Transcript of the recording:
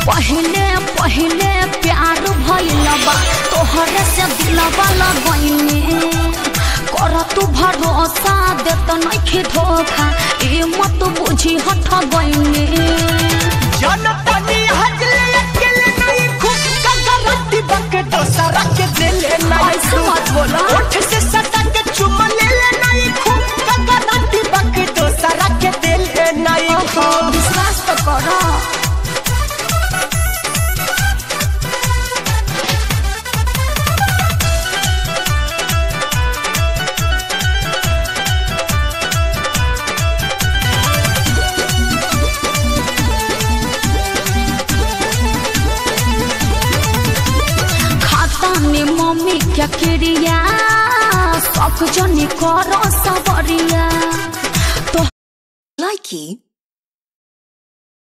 पहले पहले प्यार भइल बा तोहरे से दिलवा लगैने कर तू भरोसा देत नइखे धोखा ए मत बुझी हट गइने जनतनी हजले अकेले नहीं खुद का गारंटी बके दोसरा के दिले नहीं ऐसे मत बोला। ओठ से सटा के चुम ले ले नहीं खुद का गारंटी बके दोसरा के दिले नहीं ओहो, विश्वास तो करो खाता में मम्मी क्या क्रिया सब जनी करो सबरिया Likey